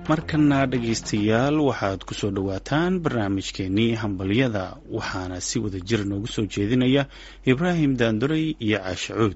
markana dhegaystayaal waxaad ku soo dhowaataan barnaamijkeenii hambalyada waxaana si wada jir noogu soo jeedinaya ibraahim daanduray iyo caashe cuud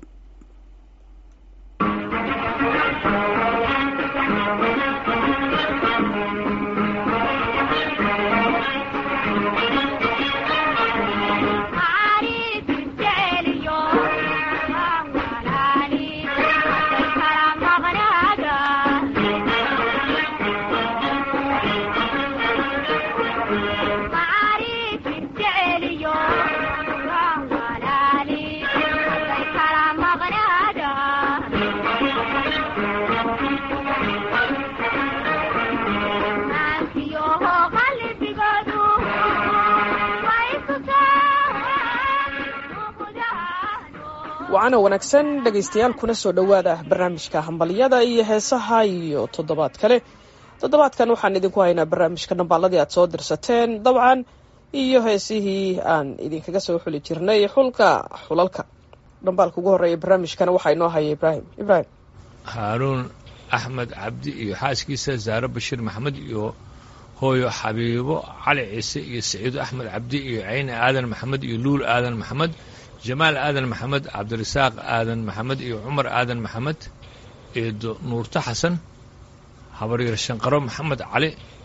wacana wanaagsan dhegaystayaal kuna soo dhowaada barnaamijka hambalyada iyo heesaha iyo toddobaad kale toddobaadkan waxaan idinku haynaa barnaamijka dhambaaladii aad soo dirsateen dabcan iyo heesihii aan idinkaga soo xuli jirnay xulka xulalka dhambaalka ugu horreeya barnaamijkana waxaa inoo haya ibraahim ibraahim haaruun axmed cabdi iyo xaaskiisa zaare bashiir maxamed iyo hooyo xabiibo cali ciise iyo saciido axmed cabdi iyo cayne aadan maxamed iyo luul aadan maxamed jamaal aadan maxamed cabdirasaaq aadan maxamed iyo cumar aadan maxamed eedo nuurto xasan habaryar shanqaro maxamed cali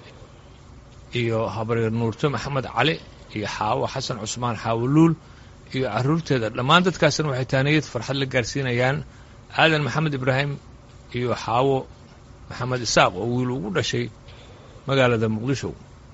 iyo habaryar nuurto maxamed cali iyo xaawo xasan cusmaan xaawo luul iyo caruurteeda dhammaan dadkaasna waxay taaniyad farxad la gaarsiinayaan aadan maxamed ibraahim iyo xaawo maxamed isaaq oo wiil ugu dhashay magaalada muqdisho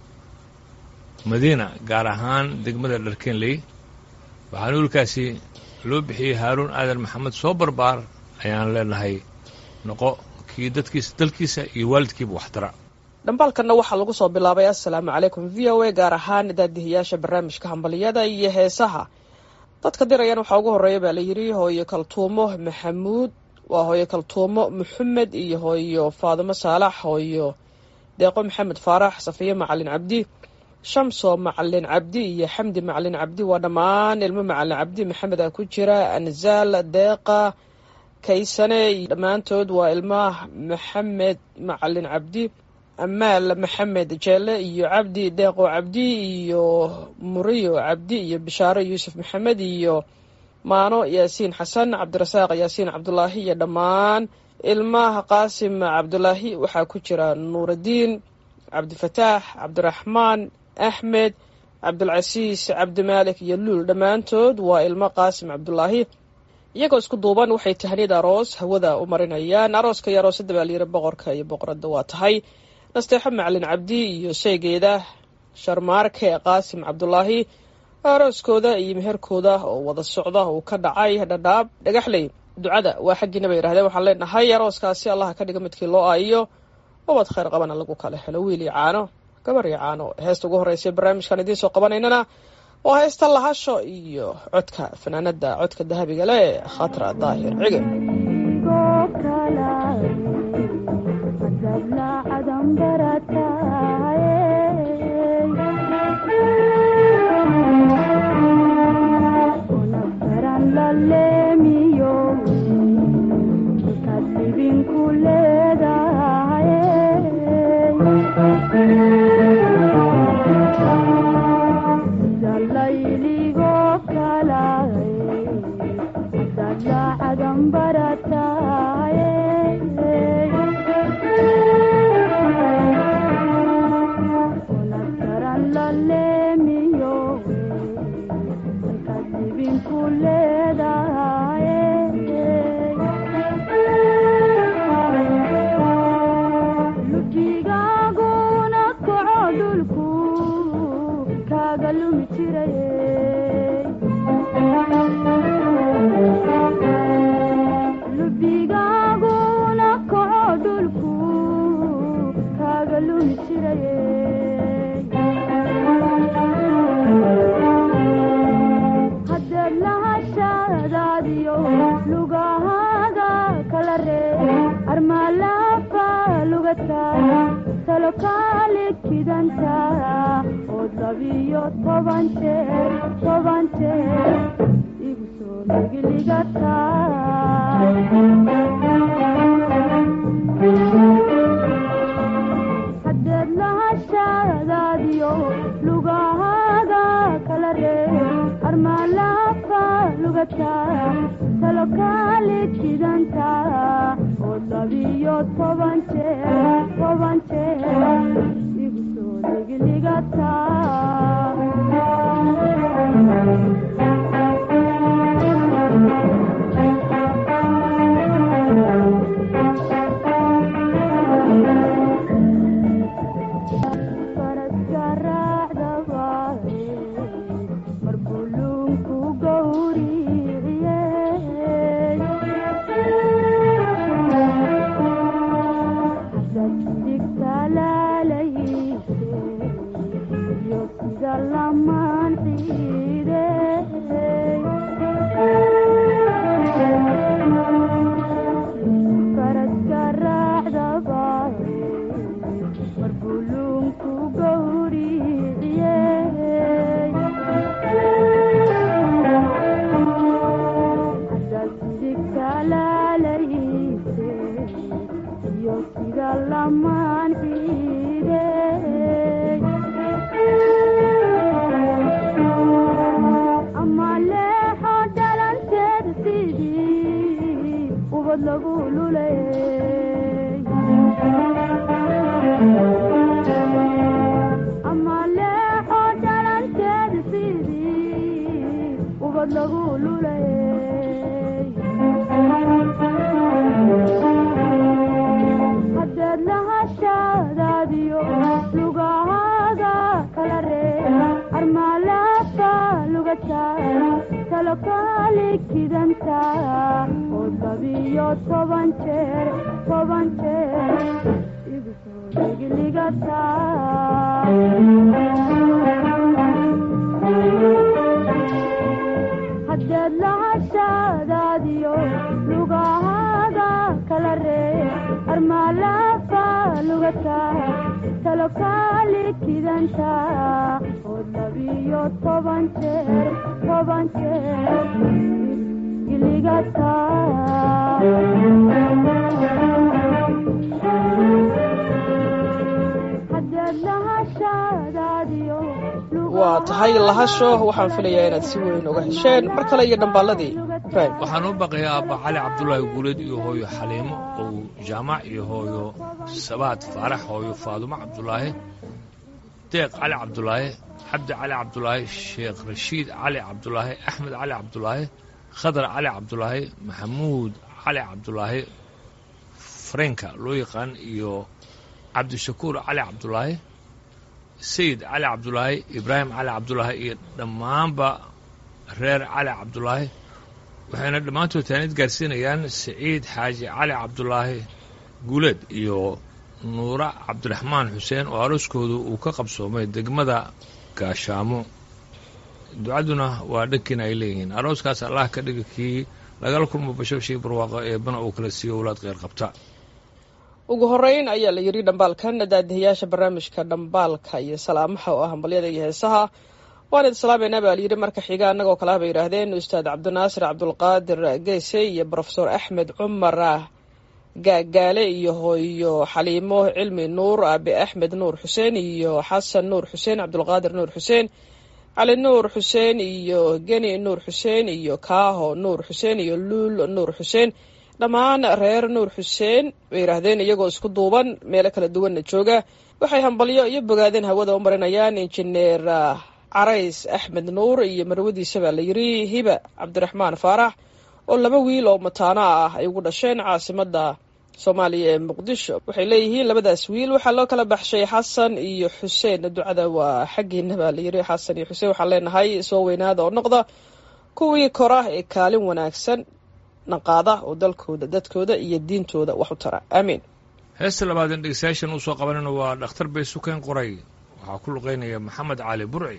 madiina gaar ahaan degmada dharkeenley waxaana wiilkaasi loo bixiyey haaruun aadan maxamed soo barbaar ayaan leenahay noqo kii dadkiisa dalkiisa iyo waalidkiiba waxtara dhambaalkanna waxaa lagu soo bilaabay assalaamu calaykum v o a gaar ahaan daadihiyaasha barnaamijka hambalyada iyo heesaha dadka dirayaan waxaa ugu horreeya baa layidhi hooyo kaltuumo maxamuud waa hooyo kaltuumo maxamed iyo hooyo faadimo saalax hooyo deeqo maxamed faarax safiye macalin cabdi shamso macalin cabdi iyo xamdi macalin cabdi waa dhammaan ilmo macalin cabdi maxameda ku jira anzaal deeqa kaysane dhammaantood waa ilmaha maxamed macalin cabdi amaal maxamed jeele iyo cabdi deeqo cabdi iyo muriyo cabdi iyo bishaaro yuusuf maxamed iyo maano yaasiin xasan cabdirasaaq yaasiin cabdulaahi iyo dhammaan ilmaha qaasim cabdulaahi waxaa ku jira nuuradiin cabdifataax cabdiraxmaan axmed cabdulcasiis cabdimaalik iyo luul dhammaantood waa ilmo qaasim cabdulaahi iyagoo isku duuban waxay tahniyad aroos hawada u marinayaan arooska iyo aroosadda baa layidhi boqorka iyo boqoradda waa tahay nasteexo macalin cabdi iyo sheegeeda sharmaarke qaasim cabdulaahi arooskooda iyo meherkooda oo wada socda uu ka dhacay dhadhaab dhagaxley ducada waa xaggiina bay yidhahdeen waxaan leenahay arooskaasi allaha ka dhiga midkii loo aayiyo ubad khayr qabana lagu kala helo wiil iyo caano gabar iyo caano heesta ugu horreysa barnaamijkan idiin soo qabanaynana waa heesta lahasho iyo codka fanaanada codka dahabiga leh khatra daahir cige ligata talo kaali jidanta oo labiyo toban jeer toban jeer igu soo ligligata faraska raacdaba markuu luunku gowriciye digtalaalayse iyo sida lamaan ciide faraska raacdaba markuu luunku gowriciye digtalaalayse iyo sida lamaan ciide ama leexo dhalanteed sidii ubad lagu lulay ama leexo dhalanteed sidii ubad lagu lulay haddeed lahashadaadiyo lugahaaga kala ree armaalafa lugata talo kaali kidanta oo labiyo toban jeer toban jeer igu soo ligligata haddeed lahashadaadiyo lugahaaga kala ree armaalafa lugata talo kaali kidanta oo labiyo toban jeer toban jeer giligata haddeed lahashadaadiyo waa tahay lahasho waxaan filayaa inaad si weyn uga hesheen mar kale iyo dhambaaladii ibraahim waxaan u baqayaa abba cali cabdulaahi guuleed iyo hooyo xaliimo ow jaamac iyo hooyo sabaad faarax hooyo faadumo cabdulaahi deeq cali cabdulaahi cabdi cali cabdulaahi sheekh rashiid cali cabdulaahi axmed cali cabdulaahi khadar cali cabdulaahi maxamuud cali cabdulaahi farenka loo yaqaan iyo cabdishakuur cali cabdulaahi sayid cali cabdulaahi ibraahim cali cabdulaahi iyo dhammaanba reer cali cabdulaahi waxayna dhammaantood taanid gaarsiinayaan siciid xaaji cali cabdulaahi guuleed iyo nuura cabdiraxmaan xuseen oo arooskoodu uu ka qabsoomay degmada gaashaamo ducaduna waa dhankiina ay leeyihiin arooskaas allah ka dhiga kii lagala kulmo bashooshii barwaaqo eebana uu kala siiyo walaad kheyr qabta ugu horeyn ayaa la yidhi dhambaalkan daadihayaasha barnaamijka dhambaalka iyo salaamaha oo ah hambalyada iyo heesaha waan idin salaameynaa baa layidhi marka xiga annagoo kale ah bay yidhaahdeen ustaad cabdinaasir cabdulqaadir geese iyo brofesor axmed cumar gaagaale iyo hooyo xaliimo cilmi nuur aabe axmed nuur xuseen iyo xasan nuur xuseen cabdulqaadir nuur xuseen cali nuur xuseen iyo geni nuur xuseen iyo kaaho nuur xuseen iyo luul nuur xuseen dhammaan reer nuur xuseen bay yidhaahdeen iyagoo isku duuban meelo kala duwanna jooga waxay hambalyo iyo bogaadeen hawada u marinayaan injineer carays axmed nuur iyo marwadiisa baa la yidhi hiba cabdiraxmaan faarax oo laba wiil oo mataano ah ay ugu dhasheen caasimadda soomaaliya ee muqdisho waxay leeyihiin labadaas wiil waxaa loo kala baxshay xasan iyo xuseen ducada waa xaggiina baa la yidhi xasan iyo xuseen waxaan leenahay soo weynaada oo noqda kuwii kora ee kaalin wanaagsan naqaada oo dalkooda dadkooda iyo diintooda wax u tara aamiin heesta labaadan dhegeystayaashan uu soo qabanayna waa dhakhtar bay sukeen qoray waxaa ku luqaynaya maxamed cali burci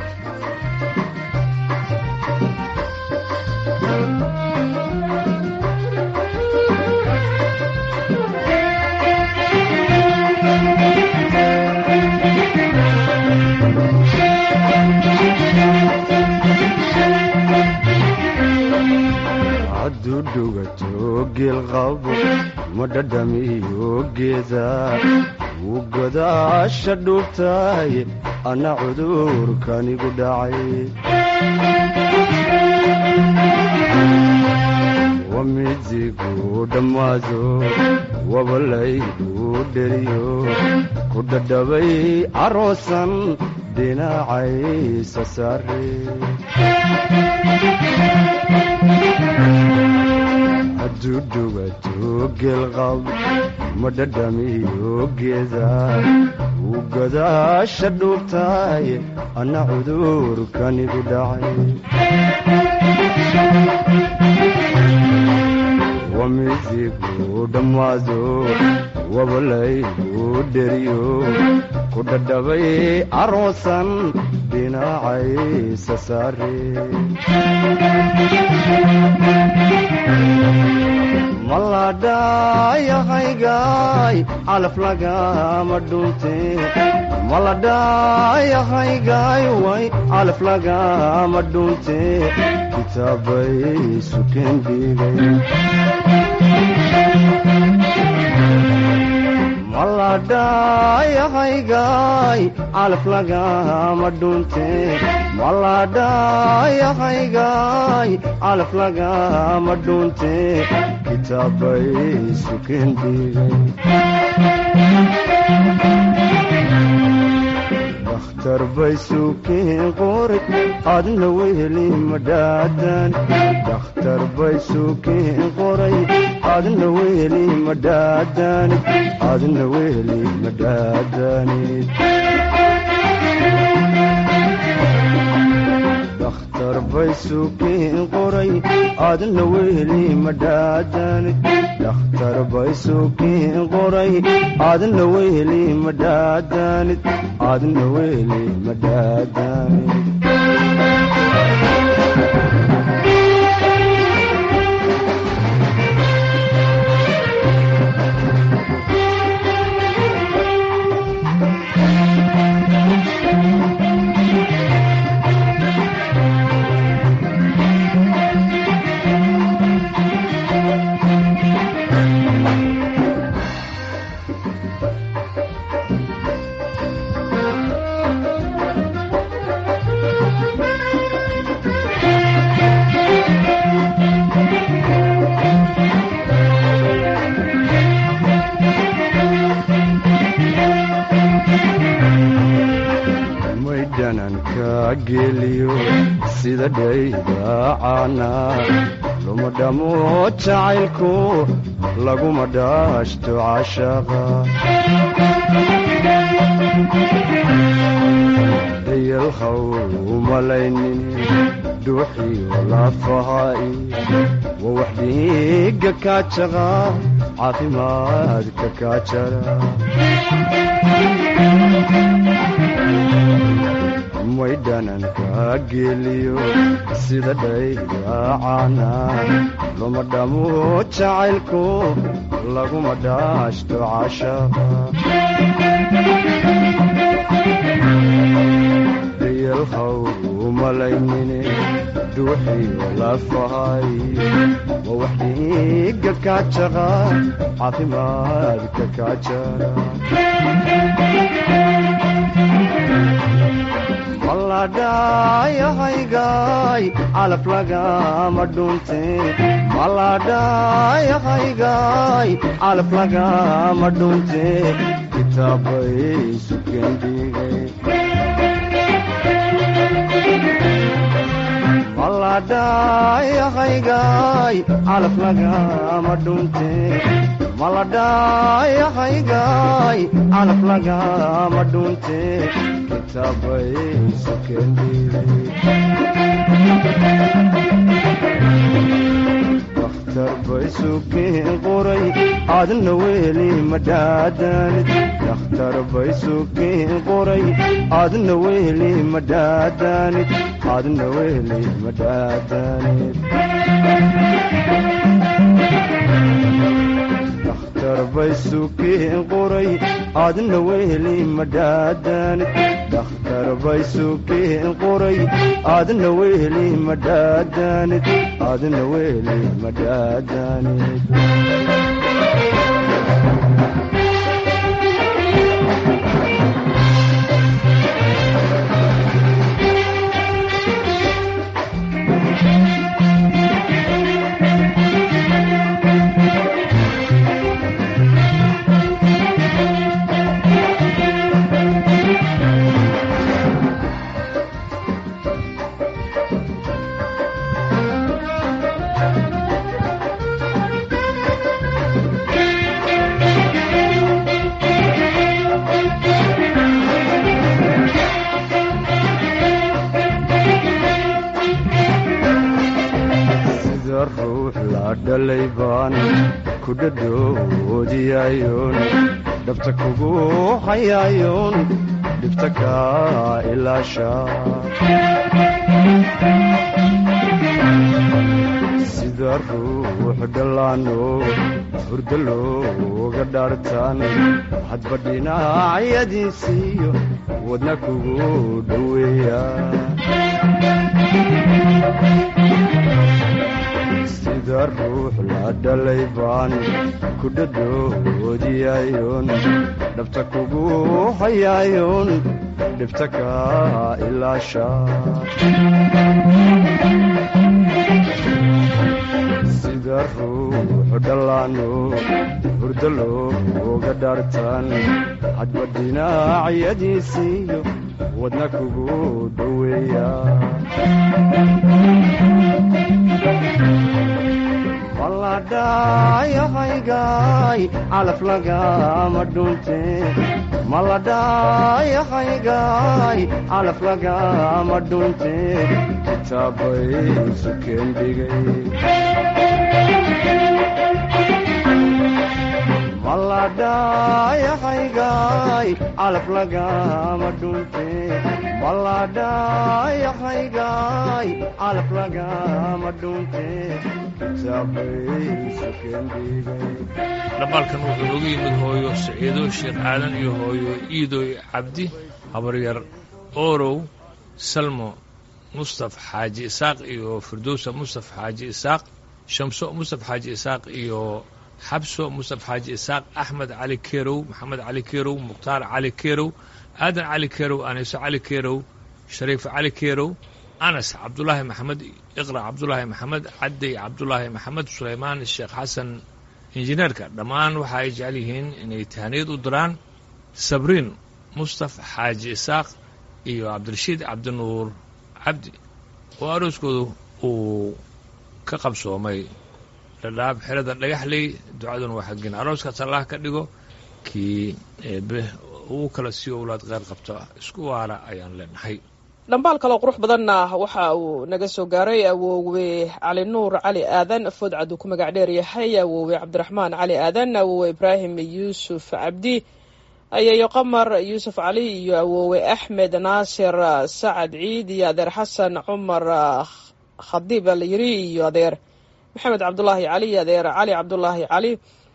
hadduu dhugato geelqabo ma dhadhamiyo geeda wuu godaasha dhuubtahay anna cudurkanigu dhacay wamidigu dhammaado wabalaygu dheriyo ku dhadhabay caroosan dhinacaysa saare hadduu dhugato geelqab ma dhadhamiyo geeda wuu gadaasha dhuubtaay anna cudurkanigu dhacay wamidigu dhammaado wabalaygu dheriyo ku dhadhabay caroosan dhinacaysa saare maladhayahaygaay calaf lagama dhunte maladhayahaygaay way calaf lagama dhunte kitaabay sukeen dhigay maladhayahaygaay calaf lagama dhunte maladhayahaygaay calaf lagama dhunte kitaabay sukeen dhigay dakhtar bay sukeen qoray adna weheli madhaadan dakhtar bay sukeen qoray adna weheli madhaadanid adna weheli madhaadanid dakhtar bay sukeen qoray adna weheli madhaadanid dakhtar bay sukeen qoray adna weheli madhaadanid adna weheli madhaadanid maydhananka geliyo sida dhaydacaana luma dhamo jacaylku laguma dhaashto cashaqa dayalhaw umalaynin dhuuxiyo lafahaai wa wax dhiiga kaajaqa caafimaadka kaajara maydhananka geliyo sida dhaydacaana luma dhamo jacaylku laguma dhaashto cashaqa dayalhaw umalaynine dhuuxiyo lafahay wa wax dhiiga kaajaqa caafimaadka kaajara maladhayahaygaay calaf lagama dhunte maladhayahaygaay calaf lagama dhunte kitaabay sukeen dhigay maladhayahaygaay calaf lagama dhunte maladhayahaygaay calaf lagama dhunte kitaabay sukeen dhigay dakhtar bay sukeen qoray adna weheli madhaadanid dakhtar bay sukeen qoray adna weheli madhaadanid adna weheli madhaadanid dakhtar bay sukeen qoray adna weheli madhaadanid dakhtar bay sukeen qoray adna weheli madhaadanid adna weheli madhaadanid dhalay baan ku dhadhoodiyayoon dhabta kugu hayaayoon dhibta kaa ilaasha sida ruux dhallaano hurdo looga dhaartaan hadba dhinacyadiisiiyo wadna kugu dhoweeya sida ruux la dhalay baan ku dhadhoodiyayoon dhabta kugu hayaayoon dhibta kaa ilaasha sida ruux dhallaano hurdo looga dhaartaan hadba dhinacyadiisiiyo wadna kugu dhoweeya maladhayahaygaay calaf lagama dhunte maladhayahaygaay calaf lagama dhunte kitaabay sukeen dhigay maladhayahaygaay calaf lagama dhunte maladhayahaygaay calaf lagama dhunte kitaabay sukeen dhigay dhambaalkan wuxuu noogu yimid hooyo saciido sheekh aadan iyo hooyo iidoy cabdi habaryar oorow salmo mustaf xaaji isaaq iyo firdowsa mustaf xaaji isaaq shamso mustaf xaaji isaaq iyo xabso mustaf xaaji isaaq axmed cali kerow maxamed cali kerow mukhtaar cali kerow aadan cali kerow aniso cali kerow shariif cali kerow anas cabdulaahi maxamed iqra cabdulaahi maxamed cadday cabdulaahi maxamed sulaymaan sheekh xasan injineerka dhammaan waxa ay jecel yihiin inay tahaniyad u diraan sabriin mustaf xaaji isaaq iyo cabdirashiid cabdinuur cabdi oo arooskoodu uu ka qabsoomay dhadhaab xerada dhagaxley ducaduna waa xaggin arooskaas allah ka dhigo kii eebe uu kala sii owlaad qeyr qabta isku waara ayaan leenahay dhambaal kaloo qurux badanna waxa uu naga soo gaaray awoowe cali nuur cali aadan foodcad uu ku magac dheer yahay awoowe cabdiraxmaan cali aadan awoowe ibraahim yuusuf cabdi ayayo qamar yuusuf cali iyo awoowe axmed naasir sacad ciid iyo adeer xasan cumar khadiib la yiri iyo adeer maxamed cabdulaahi cali iyo adeer cali cabdulaahi cali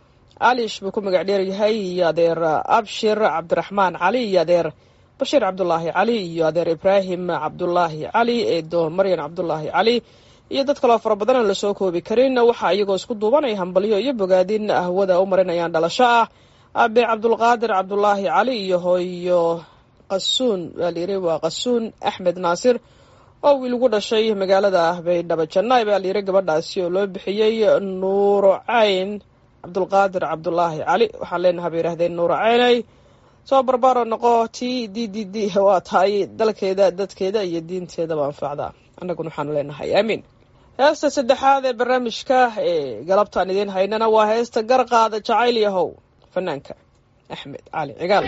alish buu ku magac dheer yahay iyo adeer abshir cabdiraxmaan cali iyo adeer bashiir cabdulaahi cali iyo adeer ibraahim cabdulaahi cali eedo maryan cabdulaahi cali iyo dad kaloo fara badan aan lasoo koobi karin waxaa iyagoo isku duubanaya hambalyo iyo bogaadin ahwada u marinayaan dhalasho ah abe cabdulqaadir cabdulaahi cali iyo hooyo qasuun waa layiri waa qasuun axmed naasir oo wiil ugu dhashay magaalada baydhabo jannaay baa layiri gabadhaasi oo loo bixiyey nuuro cayn cabdulqaadir cabdulaahi cali waxaan leenaha bay yidhahdeen nuuro caynay soo barbaaro noqo t d d d waa tahay dalkeeda dadkeeda iyo diinteedaba anfacda annaguna waxaanu leenahay aamiin heesta saddexaad ee barnaamijka ee galabtaan idiin haynana waa heesta garqaada jacayl yahow fanaanka axmed cali cigaal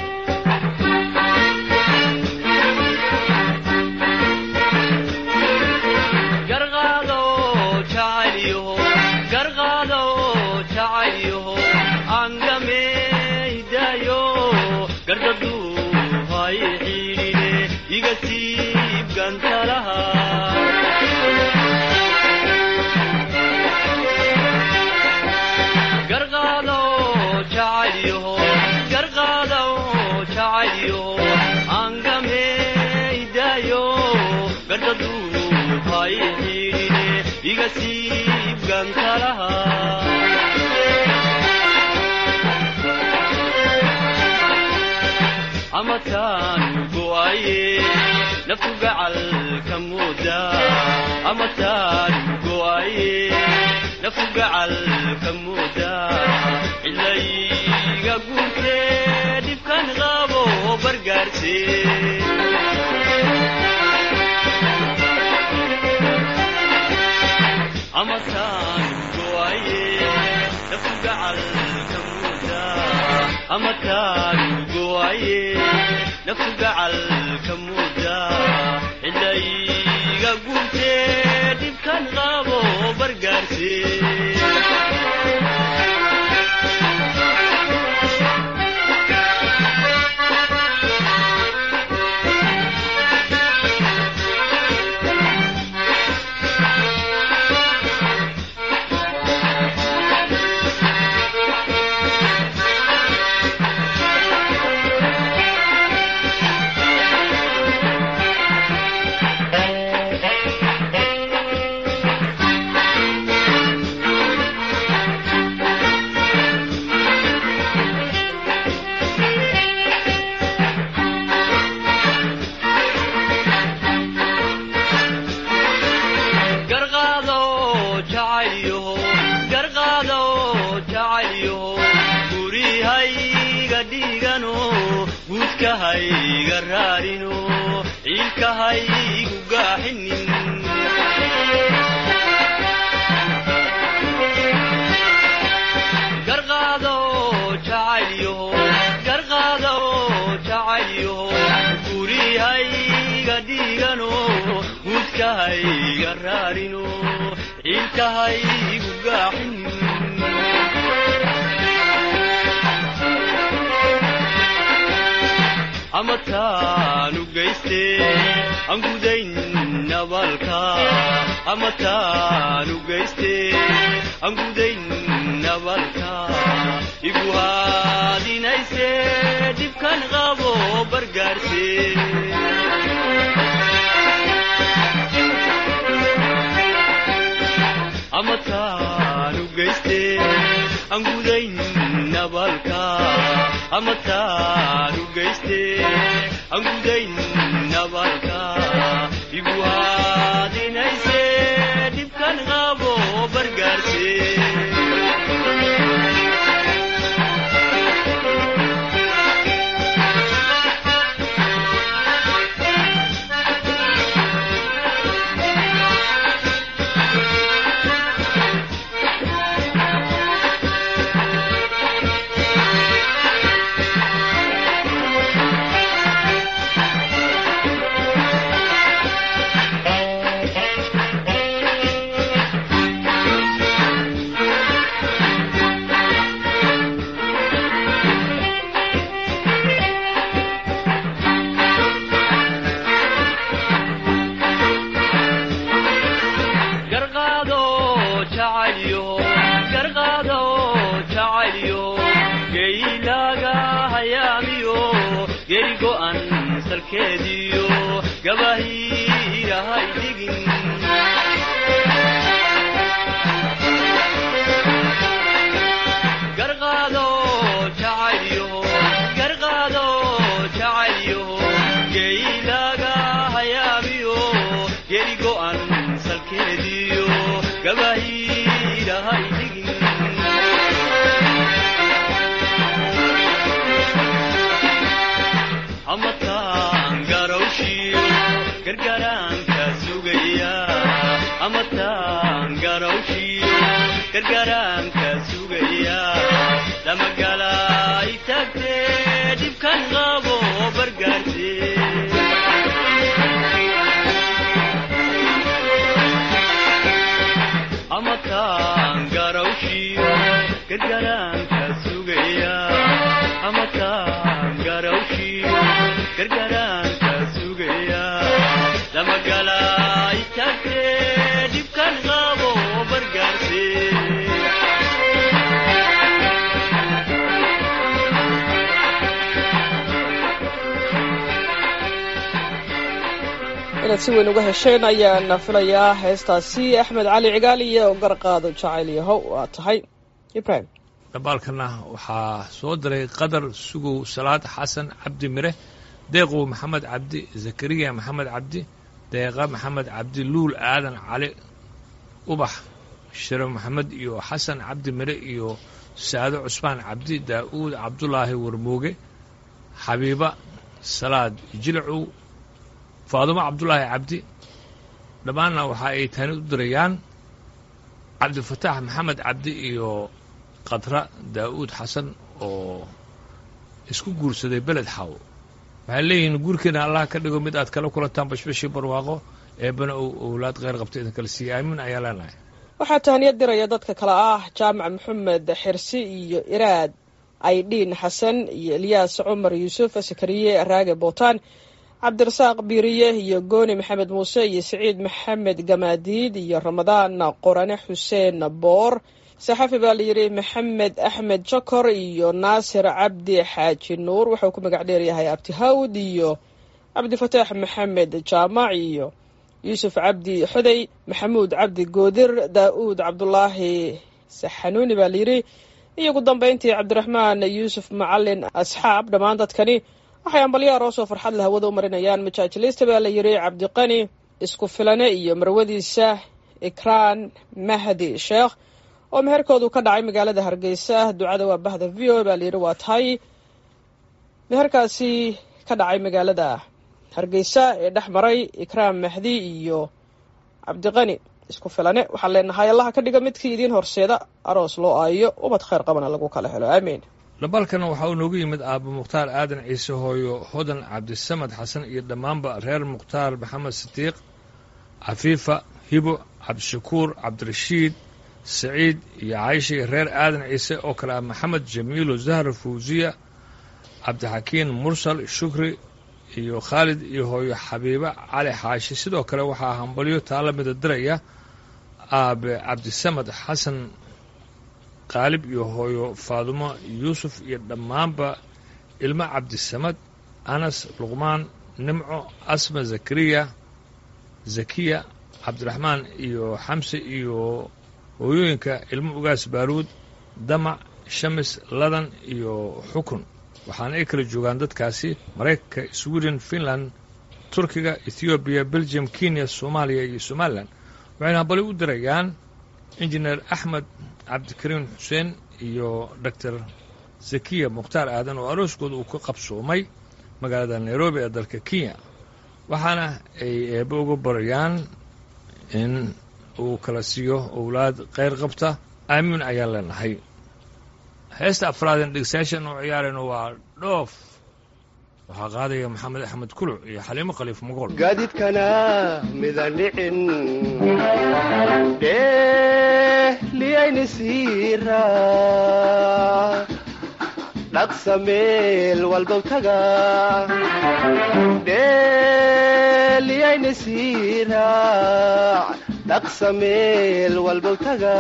amataan go'aye naftu gacalka mooda amataan go'aye naftu gacalka mooda cilayga guurtee dhibkan qabo bargaarse amataan go'aye naftu gacalka mooda amataan go'aye naftu gacalka mooda cilayga guurtee dhibkan qabo bargaarse guudkahayga raarino ciilkahaygu gaaxinin garqaado jacaylyaho garqaado jacaylyaho gurihayga dhiigano guudkahayga raarino ciilkahaygu gaaxinin ama taanu geyste aan gudayn nabalka ama taanu geyste aan gudayn nabalka igu haadinayse dhibkan qabo bargaarse ama taanu geyste aan gudayn nabalka ama taanu geyste aan gudayn nabalka igu haadinayse dhibkan qabo bargaarse garqaado jacaylyo garqaado jacaylyo geylaaga hayaamiyo geri go'an salkeediyo gabahiirahay dhigin garqaado jacaylyo garqaado jacaylyo geylaaga hayaamiyo geri go'an salkeediyo gabahiirahay dhigin ama taan garawshiyo gargaraanka sugaya ama taan garawshiyo gargaraanka sugaya damagalay tagtee dhibkan qabo bargaarse ama taan garawshiyo gargaraanka sugaya ama taan garawshiyo gargaraanka sugaya damagalay tagtee dhibkan qabo bargaarse inaad si weyn uga hesheen ayaan filayaa heestaasi axmed cali cigaal iyo garqaado jacayl yahow waa tahay ibrahim dabaalkana waxaa soo diray qadar sugow salaad xasan cabdi mire deeqow maxamed cabdi zakariya maxamed cabdi deeqa maxamed cabdi luul aadan cali ubax shiro maxamed iyo xasan cabdi mire iyo saado cusmaan cabdi daa'uud cabdulaahi warmooge xabiiba salaad jilcow faadumo cabdulaahi cabdi dhammaanna waxa ay tani u dirayaan cabdifataax maxamed cabdi iyo qadra daa'uud xasan oo isku guursaday beled xaw waxay leeyihiin guurkeena allah ka dhigo mid aad kala kulantaan bashbashii barwaaqo eebbana uu owlaad kheyr qabta idin kala siiya aamin ayaa leenahay waxaa tahaniyad diraya dadka kale ah jaamac maxamed xirsi iyo iraad aydhiin xasan iyo elyaas cumar yuusuf sakariye raage bootaan cabdirasaaq biiriye iyo gooni maxamed muuse iyo siciid maxamed gamaadiid iyo ramadaan qorane xuseen boor saxafi baa layidhi maxamed axmed jokor iyo naasir cabdi xaaji nuur wuxuu ku magac dheeryahay abtihawd iyo cabdifataax maxamed jaamac iyo yuusuf cabdi xodey maxamuud cabdi goodir daa'uud cabdulaahi saxanuuni baa layidhi iyo ugu dambayntii cabdiraxmaan yuusuf macalin asxaab dhammaan dadkani waxay ambalyaar oo soo farxad la hawada u marinayaan majaajilista baa la yidhi cabdiqani isku filane iyo marwadiisa ikraan mahdi sheekh oo meherkoodu ka dhacay magaalada hargeysa ducada waa bahda v o baa layidhi waa tahay meherkaasi ka dhacay magaalada hargeysa ee dhex maray ikraam mahdi iyo cabdiqani isku filane waxaan leenahay allaha ka dhiga midkii idiin horseeda aroos loo aayo ubad khayr qabana lagu kala helo aamiin dhabalkan waxaa uu noogu yimid aabo mukhtaar aadan ciise hooyo hodan cabdisamad xasan iyo dhammaanba reer mukhtaar maxamed sidiiq cafiifa hibo cabdishakuur cabdirashiid saciid iyo caysha iyo reer aadan ciise oo kale ah maxamed jamiilo zahra fawsiya cabdixakiin mursal shukri iyo khaalid iyo hooyo xabiiba cali xaashi sidoo kale waxaa hambalyo taala mida diraya aabe cabdisamad xasan qaalib iyo hooyo faadumo yuusuf iyo dhammaanba ilmo cabdisamad anas luqmaan nimco asma zakariya zakiya cabdiraxmaan iyo xamse iyo hooyooyinka ilmo ugaas baaruud damac shamis ladan iyo xukun waxaana ay kala joogaan dadkaasi maraykanka sweden finland turkiga ethoobiya belgium kenya soomaaliya iyo somalilan waxayna hambali u dirayaan injineer axmed cabdikariim xuseen iyo doctor zakiya mukhtaar aadan oo arooskooda uu ka qabsoomay magaalada nairobi ee dalka kenya waxaana ay eebbe uga barayaan in uu kala siiyo owlaad kheyr qabta aamiin ayaan leenahay heesta afraadeen dhegeystayaashan oo ciyaarayno waa dhoof waxaa qaadaya maxamed axmed kuluc iyo xaliimo khaliif magool gaadiidkana midaan dhicin dheehliyayni siira dhaqsa meel walbow taga dheeliyayni siira dhaqsa meel walbow taga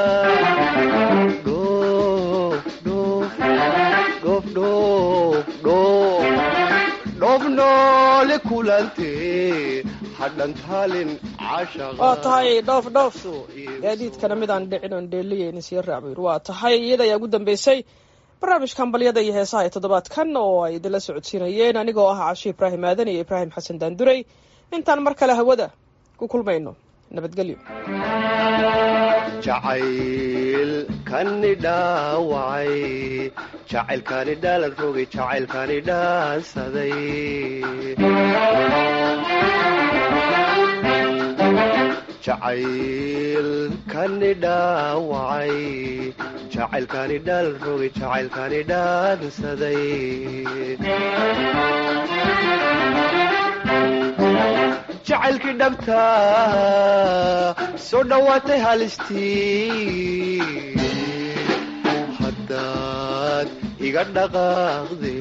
dhoof dhoof dhoof dhoof dhoof dhoof noole kulante hadhan taalin waa tahay dhoof dhoof gaadiidkana midaan dhicin oon dheeliyeyni sii raacbayr waa tahay iyada ayaa ugu dambeysay barnaamijka hambalyada iyo heesaha ee toddobaadkan oo ay idinla socodsiinayeen anigoo ah cashe ibraahim aadan iyo ibraahim xasan daanduray intaan mar kale hawada ku kulmayno nabadgelyo jacayl kani dhaawacay jacaylkani dhaalan rogay jacaylkani dhaansaday jacayl kani dhaawacay jacaylkani dhaalan rogay jacaylkani dhaansaday jacaylkii dhabta soo dhowaatay halistii haddaad iga dhaqaaqde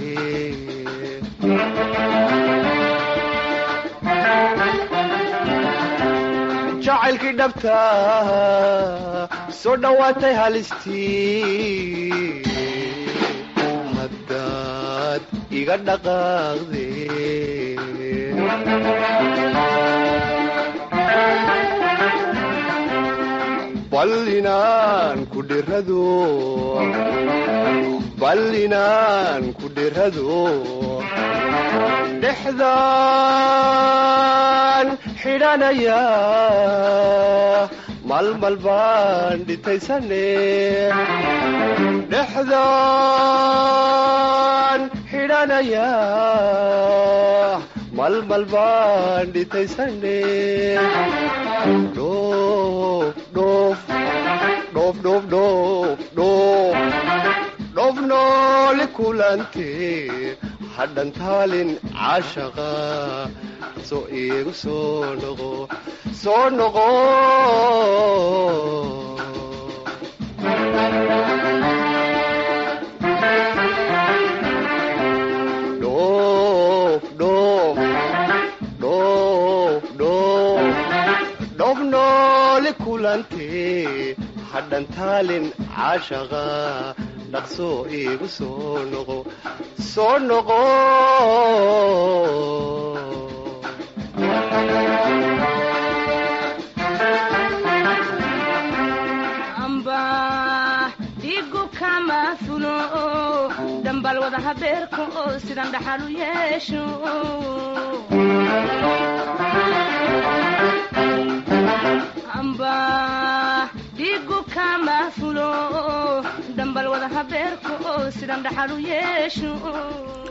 jacaylkii dhabta soo dhowaatay halistii haddaad iga dhaqaaqde bal inaan ku dhirado bal inaan ku dhirado dhexdaan xidhanaya malmal baan dhitaysane dhexdaan xidhanaya malmal baan dhitaysane dhoof dhoof dhoof dhoof dhoof dhoof dhoof noole kulante hadhan taalin caashaqa soo iigu soo noqo soo noqo dhoof dhoof dhoof dhoof dhoof noole kulante hadhan taalin caashaqa dhaqsoo iigu soo noqo soo noqo amba dhigu kama fulo dhambal wada habeerka oo sidan dhaxal u yeesho amba dhigu kama fulo dhambal wada habeerka oo sidan dhaxal u yeesho